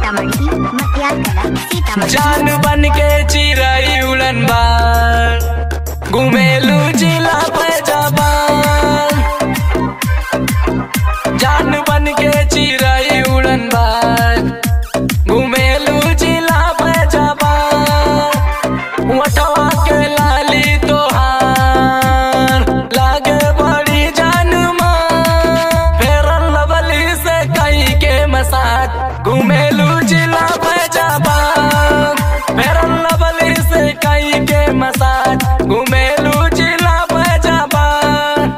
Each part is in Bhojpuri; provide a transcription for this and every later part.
सीतामढ़ी मटियार कला सीतामढ़ी जान बन के चिरई उड़न बार घुमेलू जिला पैजाबान जान बन के चिरई उड़न बार घुमेलू जिला पैजाबान वटवा के लाली तोहार लागे बड़ी जान फेरन लवली से कई के मसाज घुमेलू जिला पैजाबान फेरन लवली से कई के मसाज घुमेलू जिला पैजाबान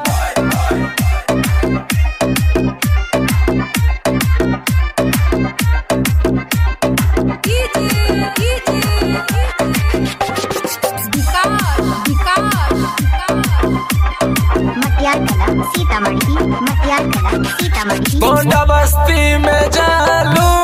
मटियार कला सीतामढ़ी मटियार कला सीतामढ़ी गोंडा बस्ती में जालू